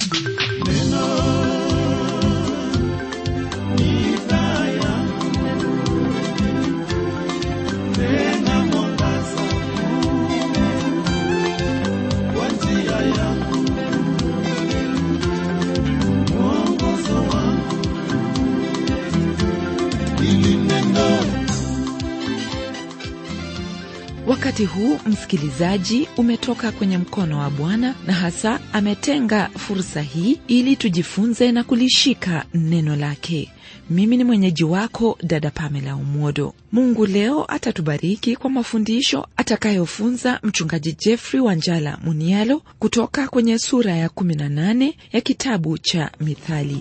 wakati huu msikilizaji umetoka kwenye mkono wa bwana na hasa ametenga fursa hii ili tujifunze na kulishika neno lake mimi ni mwenyeji wako dada pamela umodo mungu leo atatubariki kwa mafundisho atakayofunza mchungaji jeffrey wanjala munialo kutoka kwenye sura ya 18 ya kitabu cha mithali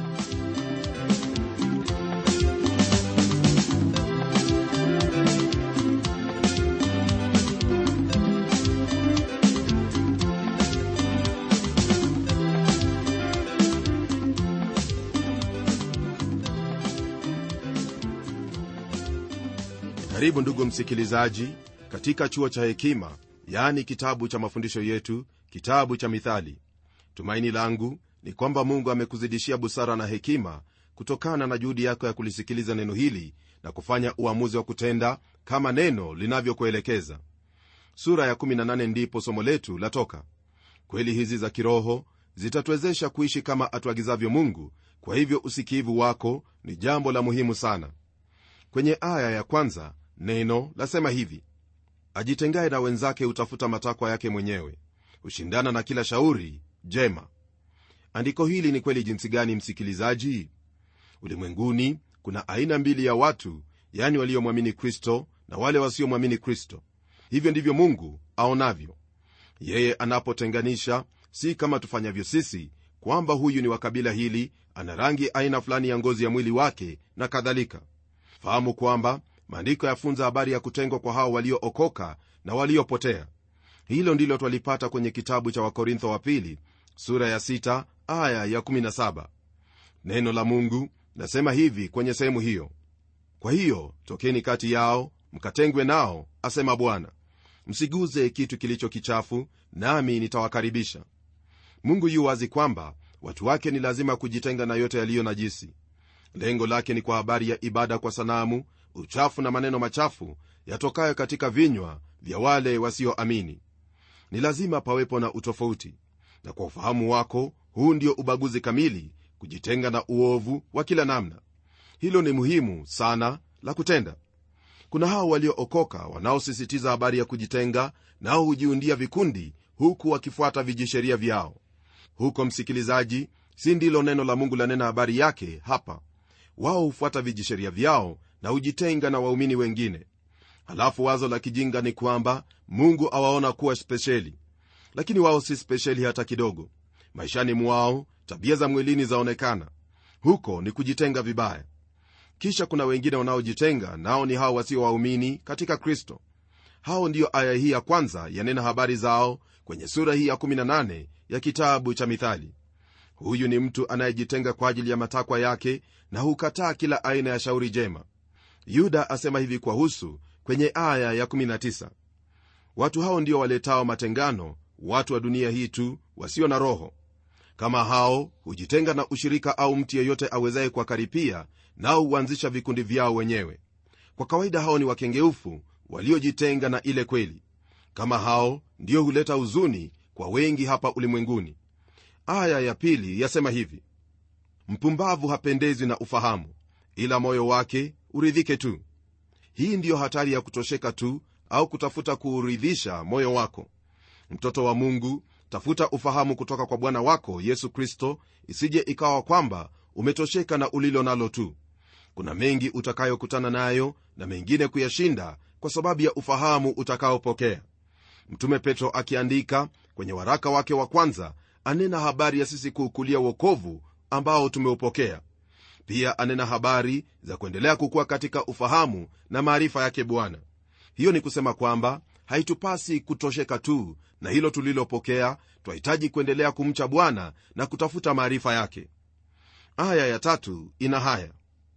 karibu ndugu msikilizaji katika chuo cha hekima yaani kitabu cha mafundisho yetu kitabu cha mithali tumaini langu ni kwamba mungu amekuzidishia busara na hekima kutokana na juhudi yako ya kulisikiliza neno hili na kufanya uamuzi wa kutenda kama neno linavyokuelekeza sura ya 18 ndipo somo letu latoka kweli hizi za kiroho zitatuwezesha kuishi kama atuagizavyo mungu kwa hivyo usikivu wako ni jambo la muhimu sana kwenye aya ya kwanza neno lasema hivi ajitengaye na wenzake hutafuta matakwa yake mwenyewe hushindana na kila shauri jema andiko hili ni kweli jinsi gani msikilizaji ulimwenguni kuna aina mbili ya watu yani waliomwamini kristo na wale wasiomwamini kristo hivyo ndivyo mungu aonavyo yeye anapotenganisha si kama tufanyavyo sisi kwamba huyu ni wa kabila hili ana rangi aina fulani ya ngozi ya mwili wake na kadhalika fahamu kwamba maandiko yafunza habari ya kutengwa kwa hao waliookoka na waliopotea hilo ndilo twalipata kwenye kitabu cha wakorintho wa pili sura ya 6 aya ya 17 neno la mungu nasema hivi kwenye sehemu hiyo kwa hiyo tokeni kati yao mkatengwe nao asema bwana msiguze kitu kilicho kichafu nami nitawakaribisha mungu yu wazi kwamba watu wake ni lazima kujitenga na yote yaliyo najisi lengo lake ni kwa habari ya ibada kwa sanamu uchafu na maneno machafu yatokayo katika vinywa vya wale wasioamini ni lazima pawepo na utofauti na kwa ufahamu wako huu ndio ubaguzi kamili kujitenga na uovu wa kila namna hilo ni muhimu sana la kutenda kuna hao waliookoka wanaosisitiza habari ya kujitenga nao hujiundia vikundi huku wakifuata vijisheria vyao huko msikilizaji si ndilo neno la mungu lanena habari yake hapa wao hufuata vijisheria vyao na hujitenga na waumini wengine halafu wazo la kijinga ni kwamba mungu awaona kuwa spesheli lakini wao si spesheli hata kidogo maishani mwao tabia za mwilini zaonekana huko ni kujitenga vibaya kisha kuna wengine wanaojitenga nao ni hao wasio waumini katika kristo hao ndiyo aya hii ya kwanza yanena habari zao kwenye sura hii ya 18 ya kitabu cha mithali huyu ni mtu anayejitenga kwa ajili ya matakwa yake na hukataa kila aina ya shauri jema yuda asema hivi kwa husu kwenye aya ya 19 watu hao ndio waletao matengano watu wa dunia hii tu wasio na roho kama hao hujitenga na ushirika au mtu yeyote awezaye kuwakaripia nao huanzisha vikundi vyao wenyewe kwa kawaida hao ni wakengeufu waliojitenga na ile kweli kama hao ndio huleta huzuni kwa wengi hapa ulimwenguni aya ya pili yasema hivi mpumbavu hapendezwi na ufahamu ila moyo wake uridhike tu hii ndiyo hatari ya kutosheka tu au kutafuta kuuridhisha moyo wako mtoto wa mungu tafuta ufahamu kutoka kwa bwana wako yesu kristo isije ikawa kwamba umetosheka na ulilo nalo tu kuna mengi utakayokutana nayo na mengine kuyashinda kwa sababu ya ufahamu utakaopokea mtume petro akiandika kwenye waraka wake wa kwanza anena habari ya sisi kuukulia uokovu ambao tumeupokea pia anena habari za kuendelea kukuwa katika ufahamu na maarifa yake bwana hiyo ni kusema kwamba haitupasi kutosheka tu na hilo tulilopokea twahitaji kuendelea kumcha bwana na kutafuta maarifa yake aya ya tatu ina haya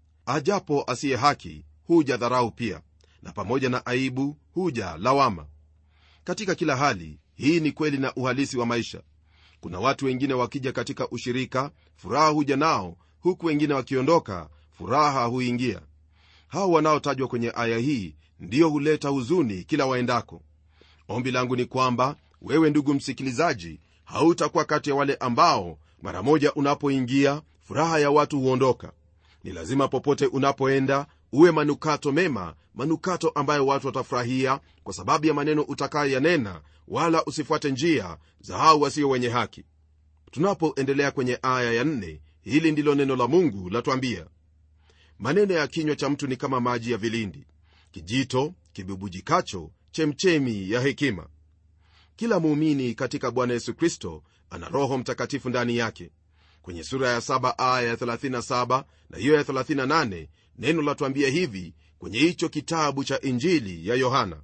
ajapo asiye haki huja dharau pia na pamoja na aibu huja lawama katika kila hali hii ni kweli na uhalisi wa maisha kuna watu wengine wakija katika ushirika furaha huja nao huku wengine wakiondoka furaha huingia hao wanaotajwa kwenye aya hii ndiyo huleta huzuni kila waendako ombi langu ni kwamba wewe ndugu msikilizaji hautakuwa kati ya wale ambao mara moja unapoingia furaha ya watu huondoka ni lazima popote unapoenda uwe manukato mema manukato ambayo watu watafurahia kwa sababu ya maneno utakayoyanena wala usifuate njia za hao wasio wenye haki tunapoendelea kwenye aya ya nne hili ndilo neno la mungu latwambia maneno ya kinywa cha mtu ni kama maji ya vilindi kijito kibubujikacho chemchemi ya hekima kila muumini katika bwana yesu kristo ana roho mtakatifu ndani yake kwenye sura ya 7 aya ya 37 na hiyo ya 38 neno latwambia hivi kwenye hicho kitabu cha injili ya yohana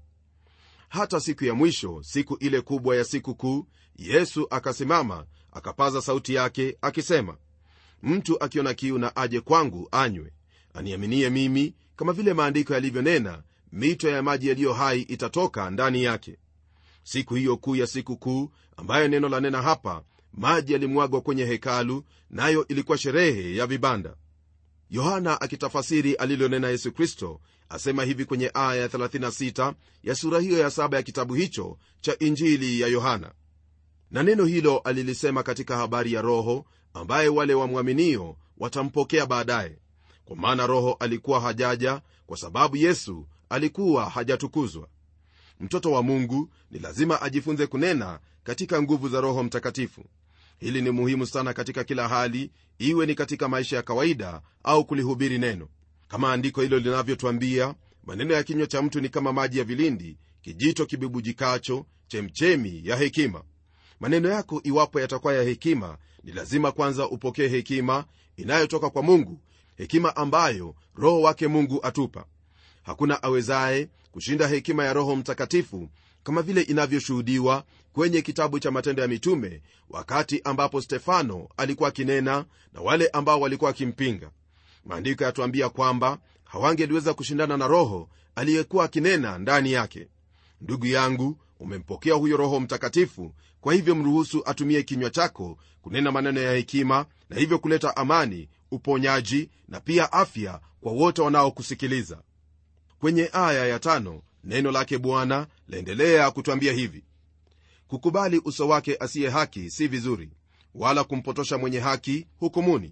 hata siku ya mwisho siku ile kubwa ya siku kuu yesu akasimama akapaza sauti yake akisema mtu akiona kiu na aje kwangu anywe aniaminie mimi kama vile maandiko yalivyonena mito ya maji yaliyo hai itatoka ndani yake siku hiyo kuu ya siku kuu ambayo neno la nena hapa maji yalimwagwa kwenye hekalu nayo ilikuwa sherehe ya vibanda yohana akitafasiri alilonena yesu kristo asema hivi kwenye aya ya 36 ya sura hiyo ya saba ya kitabu hicho cha injili ya yohana na neno hilo alilisema katika habari ya roho ambaye wale wamwaminio watampokea baadaye kwa maana roho alikuwa hajaja kwa sababu yesu alikuwa hajatukuzwa mtoto wa mungu ni lazima ajifunze kunena katika nguvu za roho mtakatifu hili ni muhimu sana katika kila hali iwe ni katika maisha ya kawaida au kulihubiri neno kama andiko hilo linavyotwambia maneno ya kinywa cha mtu ni kama maji ya vilindi kijito kibubujikacho chemchemi ya hekima maneno yako iwapo yatakuwa ya hekima ni lazima kwanza upokee hekima inayotoka kwa mungu hekima ambayo roho wake mungu atupa hakuna awezaye kushinda hekima ya roho mtakatifu kama vile inavyoshuhudiwa kwenye kitabu cha matendo ya mitume wakati ambapo stefano alikuwa akinena na wale ambao walikuwa wakimpinga maandiko yatuambia kwamba hawangeliweza kushindana na roho aliyekuwa akinena ndani yake ndugu yangu umempokea huyo roho mtakatifu kwa hivyo mruhusu atumie kinywa chako kunena maneno ya hekima na hivyo kuleta amani uponyaji na pia afya kwa wote wanaokusikiliza kwenye aya ya tano neno lake bwana laendelea kutwambia hivi kukubali uso wake asiye haki si vizuri wala kumpotosha mwenye haki hukumuni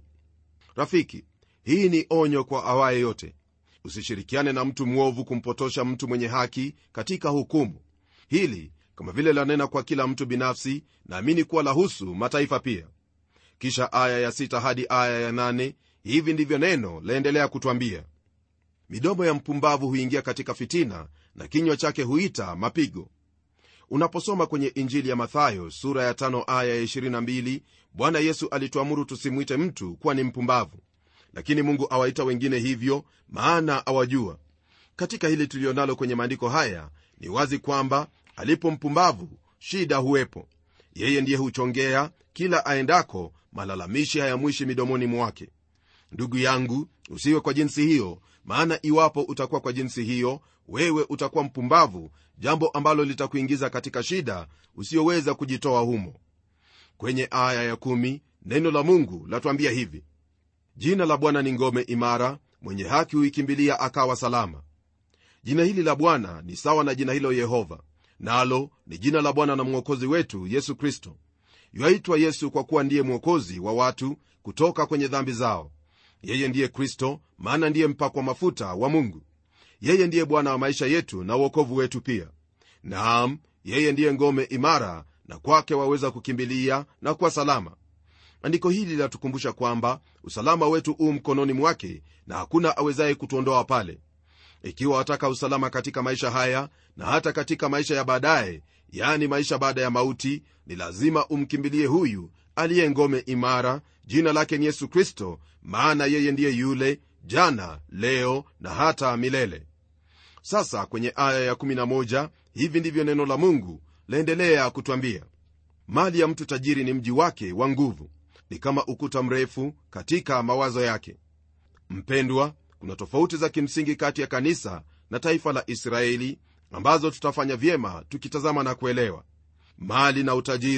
rafiki hii ni onyo kwa awaye yote usishirikiane na mtu mwovu kumpotosha mtu mwenye haki katika hukumu hili kama vile lanena kwa kila mtu binafsi naamini kuwa lahusu mataifa pia kisha aya ya sita hadi aya ya nane hivi ndivyo neno laendelea kutwambia midomo ya mpumbavu huingia katika fitina na kinywa chake huita mapigo unaposoma kwenye injili ya mathayo sura ya tano aya ya 22 bwana yesu alituamuru tusimwite mtu kuwa ni mpumbavu lakini mungu awaita wengine hivyo maana awajua katika hili tulionalo kwenye maandiko haya ni wazi kwamba alipo mpumbavu shida huwepo yeye ndiye huchongea kila aendako malalamishi hayamwishi midomoni mwake ndugu yangu usiwe kwa jinsi hiyo maana iwapo utakuwa kwa jinsi hiyo wewe utakuwa mpumbavu jambo ambalo litakuingiza katika shida usiyoweza kujitoa humo kwenye aya ya kumi, neno la mungu latwambia hivi jina la bwana ni ngome imara mwenye haki huikimbilia akawa salama jina hili la bwana ni sawa na jina hilo yehova nalo ni jina la bwana na mwokozi wetu yesu kristo yaitwa yesu kwa kuwa ndiye mwokozi wa watu kutoka kwenye dhambi zao yeye ndiye kristo maana ndiye mpakwa mafuta wa mungu yeye ndiye bwana wa maisha yetu na uokovu wetu pia naam yeye ndiye ngome imara na kwake waweza kukimbilia na kuwa salama andiko hili linatukumbusha kwamba usalama wetu u mkononi mwake na hakuna awezaye kutuondoa pale ikiwa wataka usalama katika maisha haya na hata katika maisha ya baadaye yani maisha baada ya mauti ni lazima umkimbilie huyu aliye ngome imara jina lake ni yesu kristo maana yeye ndiye yule jana leo na hata milele sasa kwenye aya ya11 hivi ndivyo neno la mungu laendelea kutwambia mali ya mtu tajiri ni mji wake wa nguvu ni kama ukuta mrefu katika mawazo yake mpendwa kuna tofauti za kimsingi kati ya kanisa na taifa la israeli ambazo tutafanya vyema tukitazama na kuelewa mali na utajiri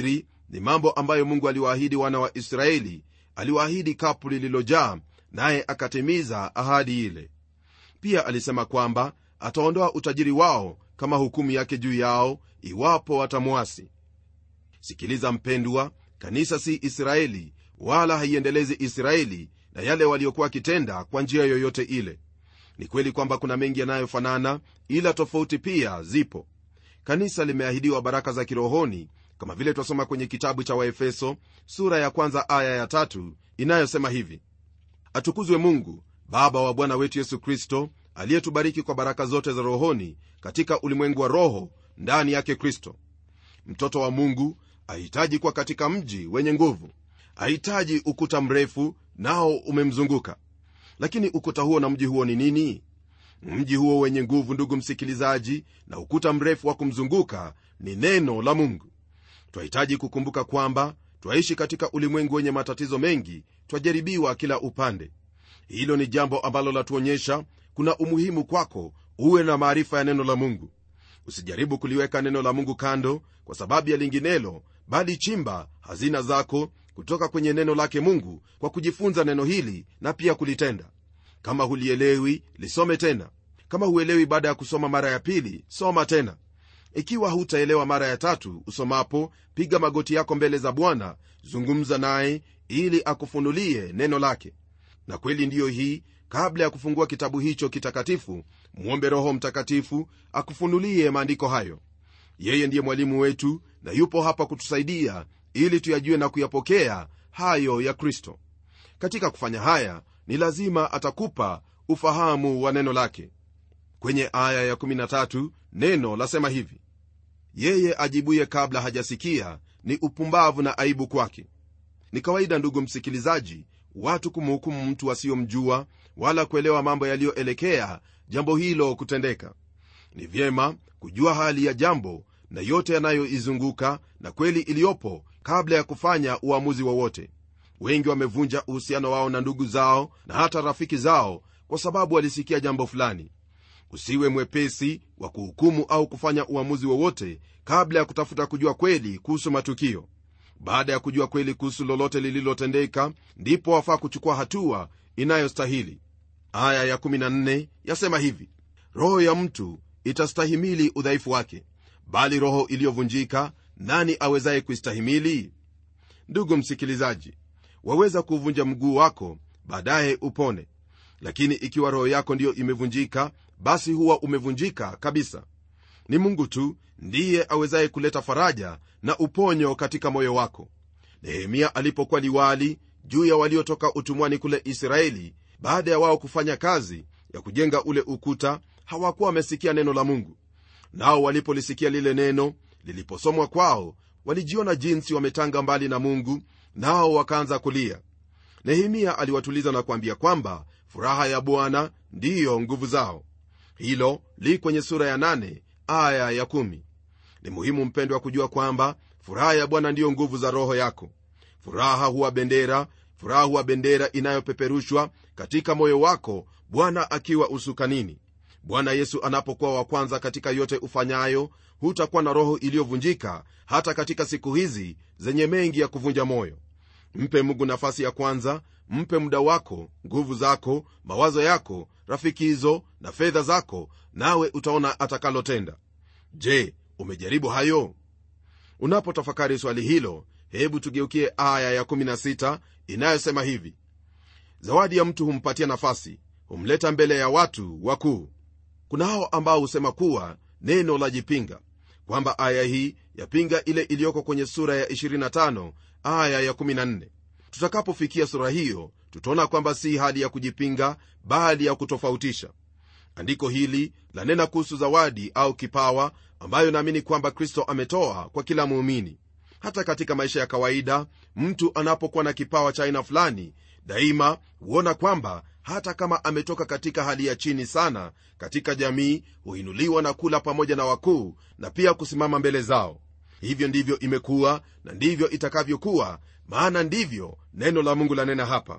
ni mambo ambayo mungu aliwaahidi wana wa israeli aliwaahidi kapu lililojaa naye akatimiza ahadi ile pia alisema kwamba ataondoa utajiri wao kama hukumu yake juu yao iwapo watamwasi sikiliza mpendwa kanisa si israeli wala haiendelezi israeli na yale waliokuwa wakitenda kwa njia yoyote ile ni kweli kwamba kuna mengi yanayofanana ila tofauti pia zipo kanisa limeahidiwa baraka za kirohoni kama vile twasoma kwenye kitabu cha waefeso sura ya kwanza aya ya tatu inayosema hivi atukuzwe mungu baba wa bwana wetu yesu kristo aliyetubariki kwa baraka zote za rohoni katika ulimwengu wa roho ndani yake kristo mtoto wa mungu ahitaji kuwa katika mji wenye nguvu ahitaji ukuta mrefu nao umemzunguka lakini ukuta huo na mji huo ni nini mji huo wenye nguvu ndugu msikilizaji na ukuta mrefu wa kumzunguka ni neno la mungu twahitaji kukumbuka kwamba twaishi katika ulimwengu wenye matatizo mengi twajaribiwa kila upande hilo ni jambo ambalo latuonyesha kuna umuhimu kwako uwe na maarifa ya neno la mungu usijaribu kuliweka neno la mungu kando kwa sababu ya linginelo bali chimba hazina zako kutoka kwenye neno lake mungu kwa kujifunza neno hili na pia kulitenda kama hulielewi lisome tena kama huelewi baada ya kusoma mara ya pili soma tena ikiwa hutaelewa mara ya tatu usomapo piga magoti yako mbele za bwana zungumza naye ili akufunulie neno lake na kweli ndiyo hii kabla ya kufungua kitabu hicho kitakatifu mwombe roho mtakatifu akufunulie maandiko hayo yeye ndiye mwalimu wetu na yupo hapa kutusaidia ili tuyajue na kuyapokea hayo ya kristo katika kufanya haya ni lazima atakupa ufahamu wa neno lake kwenye aya ya13 neno lasema hivi yeye ajibuye kabla hajasikia ni upumbavu na aibu kwake ni kawaida ndugu msikilizaji watu kumhukumu mtu asiyomjua wala kuelewa mambo yaliyoelekea jambo hilo kutendeka ni vyema kujua hali ya jambo na yote yanayoizunguka na kweli iliyopo kabla ya kufanya uamuzi wowote wengi wamevunja uhusiano wao na ndugu zao na hata rafiki zao kwa sababu walisikia jambo fulani usiwe mwepesi wa kuhukumu au kufanya uamuzi wowote kabla ya kutafuta kujua kweli kuhusu matukio baada ya kujua kweli kuhusu lolote lililotendeka ndipo wafaa kuchukua hatua inayostahili aya ya14 yasema hivi roho ya mtu itastahimili udhaifu wake bali roho iliyovunjika nani awezaye kuistahimili ndugu msikilizaji waweza kuvunja mguu wako baadaye upone lakini ikiwa roho yako ndiyo imevunjika basi huwa umevunjika kabisa ni mungu tu ndiye awezaye kuleta faraja na uponyo katika moyo wako nehemia alipokuwa liwali juu ya waliotoka utumwani kule israeli baada ya wao kufanya kazi ya kujenga ule ukuta hawakuwa wamesikia neno la mungu nao walipolisikia lile neno liliposomwa kwao walijiona jinsi wametanga mbali na mungu nao wakaanza kulia nehemia aliwatuliza na kuambia kwamba furaha ya bwana ndiyo nguvu zao hilo li kwenye sura ya 8 aya ya 1 ni muhimu mpendwa kujua kwamba furaha ya bwana ndiyo nguvu za roho yako furaha huwa bendera furaha huwa bendera inayopeperushwa katika moyo wako bwana akiwa usukanini bwana yesu anapokuwa wa kwanza katika yote ufanyayo hutakuwa na roho iliyovunjika hata katika siku hizi zenye mengi ya kuvunja moyo mpe mungu nafasi ya kwanza mpe muda wako nguvu zako mawazo yako rafikizo na fedha zako nawe utaona atakalotenda je umejaribu hayo unapotafakari swali hilo hebu tugeukie aya ya16 inayosema hivi zawadi ya mtu humpatia nafasi humleta mbele ya watu wakuu kuna hao ambao husema kuwa neno la jipinga kwamba aya hii yapinga ile iliyoko kwenye sura ya 25 aya ya14 tutakapofikia sura hiyo tutaona kwamba si hali ya kujipinga bali ya kutofautisha andiko hili lanena kuhusu zawadi au kipawa ambayo naamini kwamba kristo ametoa kwa kila muumini hata katika maisha ya kawaida mtu anapokuwa na kipawa cha aina fulani daima huona kwamba hata kama ametoka katika hali ya chini sana katika jamii huinuliwa na kula pamoja na wakuu na pia kusimama mbele zao hivyo ndivyo imekuwa na ndivyo itakavyokuwa maana ndivyo neno la mungu lanena hapa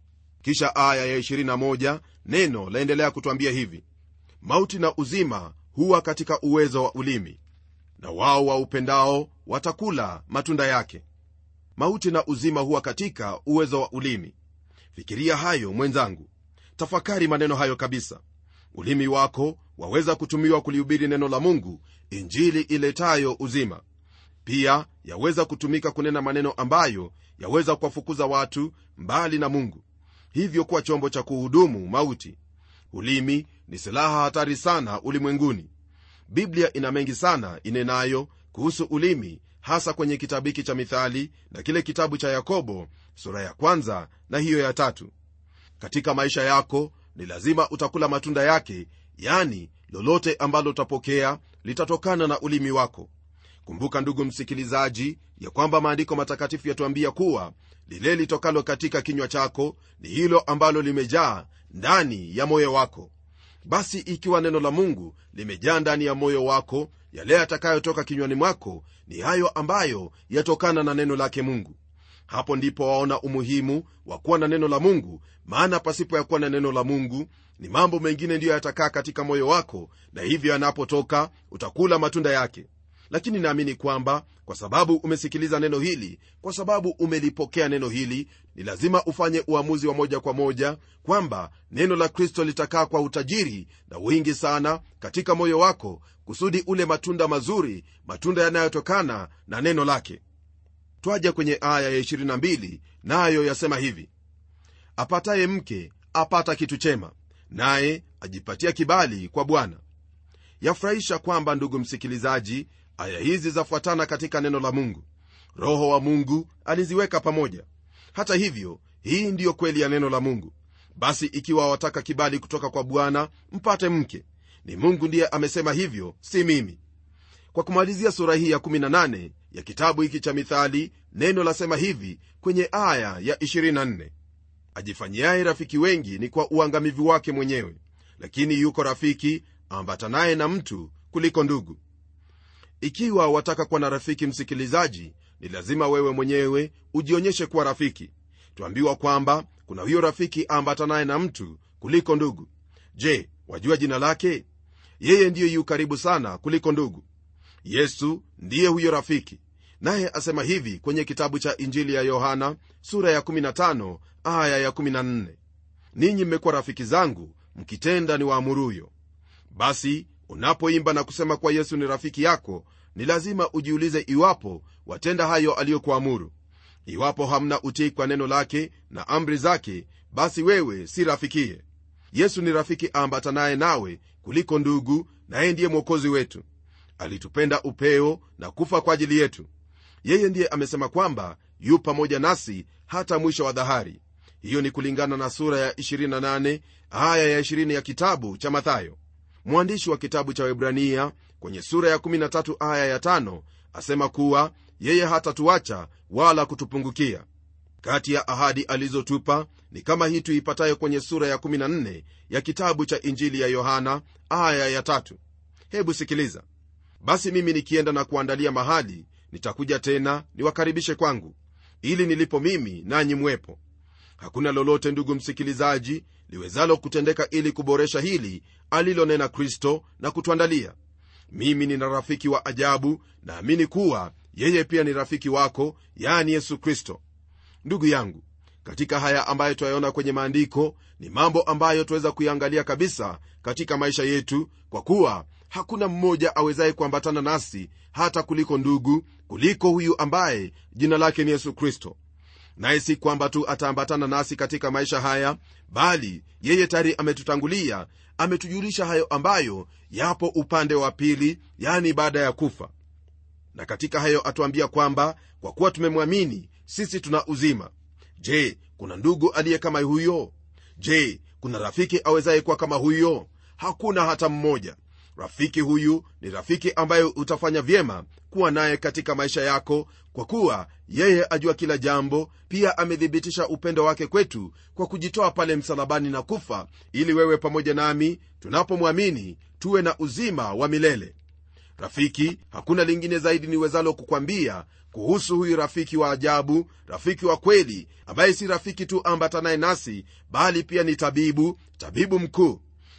kisha aya ya 21 neno laendelea kutwambia hivi mauti na uzima huwa katika uwezo wa ulimi na wao waupendao watakula matunda yake mauti na uzima huwa katika uwezo wa ulimi fikiria hayo mwenzangu tafakari maneno hayo kabisa ulimi wako waweza kutumiwa kulihubiri neno la mungu injili iletayo uzima pia yaweza kutumika kunena maneno ambayo yaweza kuwafukuza watu mbali na mungu hivyo kuwa chombo cha kuhudumu mauti ulimi ni silaha hatari sana ulimwenguni biblia ina mengi sana inenayo kuhusu ulimi hasa kwenye kitabu hiki cha mithali na kile kitabu cha yakobo sura ya kwanza na hiyo ya tatu katika maisha yako ni lazima utakula matunda yake yani lolote ambalo utapokea litatokana na ulimi wako kumbuka ndugu msikilizaji ya kwamba maandiko matakatifu yatuambia kuwa lile litokalo katika kinywa chako ni hilo ambalo limejaa ndani ya moyo wako basi ikiwa neno la mungu limejaa ndani ya moyo wako yale yatakayotoka kinywani mwako ni hayo ambayo yatokana na neno lake mungu hapo ndipo waona umuhimu wa kuwa na neno la mungu maana pasipo ya kuwa na neno la mungu ni mambo mengine ndiyo yatakaa katika moyo wako na hivyo yanapotoka utakula matunda yake lakini naamini kwamba kwa sababu umesikiliza neno hili kwa sababu umelipokea neno hili ni lazima ufanye uamuzi wa moja kwa moja kwamba neno la kristo litakaa kwa utajiri na wingi sana katika moyo wako kusudi ule matunda mazuri matunda yanayotokana na neno lake twaja kwenye aya ya 22 nayo yasema hivi apataye mke apata kitu chema naye ajipatia kibali kwa bwana yafurahisha kwamba ndugu msikilizaji aya hizi zafuatana katika neno la mungu roho wa mungu aliziweka pamoja hata hivyo hii ndiyo kweli ya neno la mungu basi ikiwa wataka kibali kutoka kwa bwana mpate mke ni mungu ndiye amesema hivyo si mimi kwa kumalizia sura hii ya 18 ya kitabu hiki cha mithali neno lasema hivi kwenye aya ya 24 ajifanyiaye rafiki wengi ni kwa uangamivu wake mwenyewe lakini yuko rafiki ambatanaye na mtu kuliko ndugu ikiwa wataka kuwa na rafiki msikilizaji ni lazima wewe mwenyewe ujionyeshe kuwa rafiki twambiwa kwamba kuna huyo rafiki ambatanaye na mtu kuliko ndugu je wajua jina lake yeye ndiyo yu karibu sana kuliko ndugu yesu ndiye huyo rafiki naye asema hivi kwenye kitabu cha injili ya yohana sura ya 15 aya ya 14 ninyi mmekuwa rafiki zangu mkitenda ni waamuruyo basi unapoimba na kusema kuwa yesu ni rafiki yako ni lazima ujiulize iwapo watenda hayo aliyokuamuru iwapo hamna utii kwa neno lake na amri zake basi wewe si rafikiye yesu ni rafiki ambatanaye nawe kuliko ndugu naye ndiye mwokozi wetu alitupenda upeo na kufa kwa ajili yetu yeye ndiye amesema kwamba yu pamoja nasi hata mwisho wa dhahari hiyo ni kulingana na sura ya 28 aya ya 20 ya kitabu cha mathayo mwandishi wa kitabu cha webrania kwenye sura ya 13 aya ya 5 asema kuwa yeye hatatuacha wala kutupungukia kati ya ahadi alizotupa ni kama hii tuipatayo kwenye sura ya 14 ya kitabu cha injili ya yohana aya ya tatu hebu sikiliza basi mimi nikienda na kuandalia mahali nitakuja tena niwakaribishe kwangu ili nilipo mimi nanyi mwepo hakuna lolote ndugu msikilizaji liwezalo kutendeka ili kuboresha hili alilonena kristo na kutuandalia mimi nina rafiki wa ajabu naamini kuwa yeye pia ni rafiki wako yani yesu kristo ndugu yangu katika haya ambayo twayaona kwenye maandiko ni mambo ambayo tuweza kuiangalia kabisa katika maisha yetu kwa kuwa hakuna mmoja awezaye kuambatana nasi hata kuliko ndugu kuliko huyu ambaye jina lake ni yesu kristo naye si kwamba tu ataambatana nasi katika maisha haya bali yeye tayari ametutangulia ametujulisha hayo ambayo yapo upande wa pili yani baada ya kufa na katika hayo atuambia kwamba kwa kuwa tumemwamini sisi tuna uzima je kuna ndugu aliye kama huyo je kuna rafiki awezaye kuwa kama huyo hakuna hata mmoja rafiki huyu ni rafiki ambaye utafanya vyema kuwa naye katika maisha yako kwa kuwa yeye ajua kila jambo pia amethibitisha upendo wake kwetu kwa kujitoa pale msalabani na kufa ili wewe pamoja nami tunapomwamini tuwe na uzima wa milele rafiki hakuna lingine zaidi niwezalo kukwambia kuhusu huyu rafiki wa ajabu rafiki wa kweli ambaye si rafiki tu ambatanaye nasi bali pia ni tabibu tabibu mkuu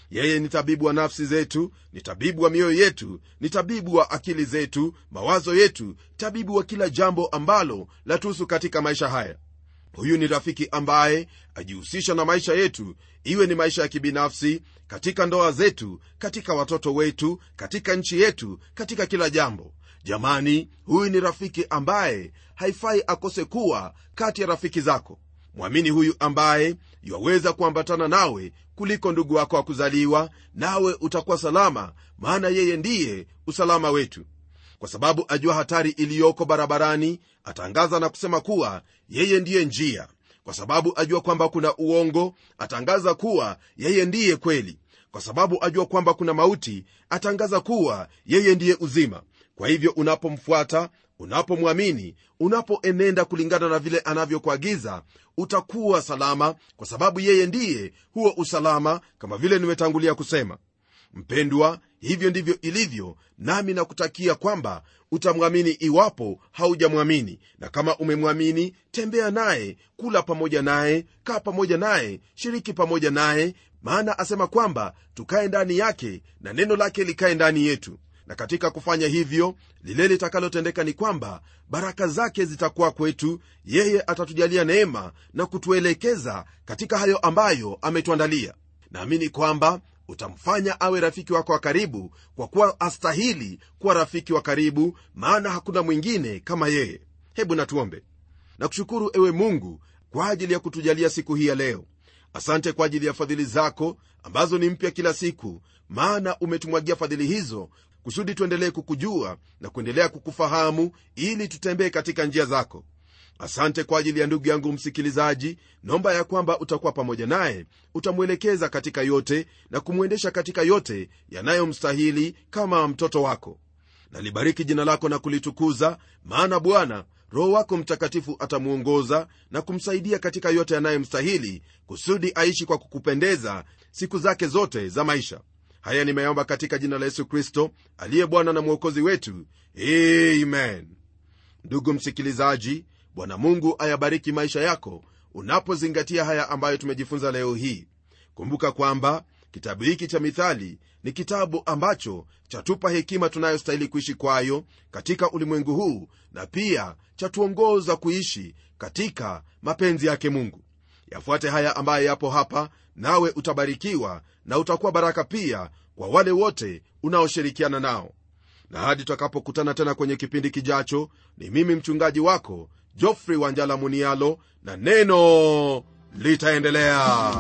yeye ni tabibu wa nafsi zetu ni tabibu wa mioyo yetu ni tabibu wa akili zetu mawazo yetu tabibu wa kila jambo ambalo latuhusu katika maisha haya huyu ni rafiki ambaye ajihusisha na maisha yetu iwe ni maisha ya kibinafsi katika ndoa zetu katika watoto wetu katika nchi yetu katika kila jambo jamani huyu ni rafiki ambaye haifai akose kuwa kati ya rafiki zako mwamini huyu ambaye yaweza kuambatana nawe kuliko ndugu wako wa kuzaliwa nawe utakuwa salama maana yeye ndiye usalama wetu kwa sababu ajua hatari iliyoko barabarani atangaza na kusema kuwa yeye ndiye njia kwa sababu ajua kwamba kuna uongo atangaza kuwa yeye ndiye kweli kwa sababu ajua kwamba kuna mauti atangaza kuwa yeye ndiye uzima kwa hivyo unapomfuata unapomwamini unapoenenda kulingana na vile anavyokuagiza utakuwa salama kwa sababu yeye ndiye huo usalama kama vile nimetangulia kusema mpendwa hivyo ndivyo ilivyo nami nakutakia kwamba utamwamini iwapo haujamwamini na kama umemwamini tembea naye kula pamoja naye kaa pamoja naye shiriki pamoja naye maana asema kwamba tukae ndani yake na neno lake likae ndani yetu na katika kufanya hivyo lile litakalotendeka ni kwamba baraka zake zitakuwa kwetu yeye atatujalia neema na kutuelekeza katika hayo ambayo ametuandalia naamini kwamba utamfanya awe rafiki wako wa karibu kwa kuwa astahili kuwa rafiki wa karibu maana hakuna mwingine kama yeye hebu natuombe nakushukuru ewe mungu kwa ajili ya kutujalia siku hii ya leo asante kwa ajili ya fadhili zako ambazo ni mpya kila siku maana umetumwagia fadhili hizo kusudi tuendelee kukujua na kuendelea kukufahamu ili tutembee katika njia zako asante kwa ajili ya ndugu yangu msikilizaji naomba ya kwamba utakuwa pamoja naye utamwelekeza katika yote na kumwendesha katika yote yanayomstahili kama mtoto wako nalibariki jina lako na kulitukuza maana bwana roho wako mtakatifu atamwongoza na kumsaidia katika yote yanayomstahili kusudi aishi kwa kukupendeza siku zake zote za maisha haya nimeomba katika jina la yesu kristo aliye bwana na mwokozi wetu amen ndugu msikilizaji bwana mungu ayabariki maisha yako unapozingatia haya ambayo tumejifunza leo hii kumbuka kwamba kitabu hiki cha mithali ni kitabu ambacho chatupa hekima tunayostahili kuishi kwayo katika ulimwengu huu na pia chatuongoza kuishi katika mapenzi yake mungu yafuate haya ambayo yapo hapa nawe utabarikiwa na utakuwa baraka pia kwa wale wote unaoshirikiana nao na hadi tutakapokutana tena kwenye kipindi kijacho ni mimi mchungaji wako jofrey wanjala munialo na neno litaendelea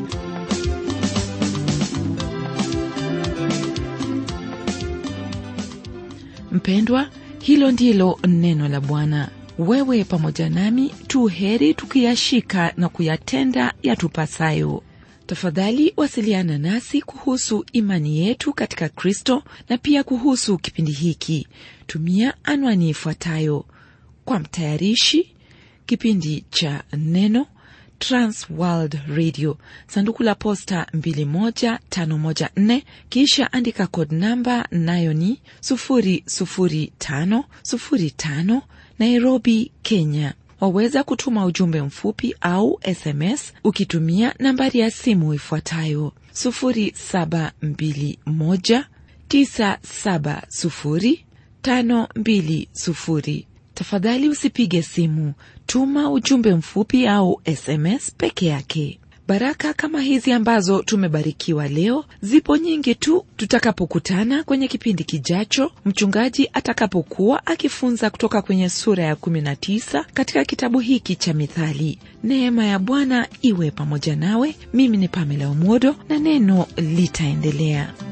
mpendwa hilo ndilo neno la bwana wewe pamoja nami tu heri tukiyashika na kuyatenda yatupasayo tafadhali wasiliana nasi kuhusu imani yetu katika kristo na pia kuhusu kipindi hiki tumia anwani ifuatayo kwa mtayarishi kipindi cha neno transworld radio sanduku la posta 21514 kisha andika kod namba nayo ni 00505 nairobi kenya waweza kutuma ujumbe mfupi au sms ukitumia nambari ya simu ifuatayo 721970520 tafadhali usipige simu tuma ujumbe mfupi au sms peke yake baraka kama hizi ambazo tumebarikiwa leo zipo nyingi tu tutakapokutana kwenye kipindi kijacho mchungaji atakapokuwa akifunza kutoka kwenye sura ya 19 katika kitabu hiki cha mithali neema ya bwana iwe pamoja nawe mimi ni pamela umodo na neno litaendelea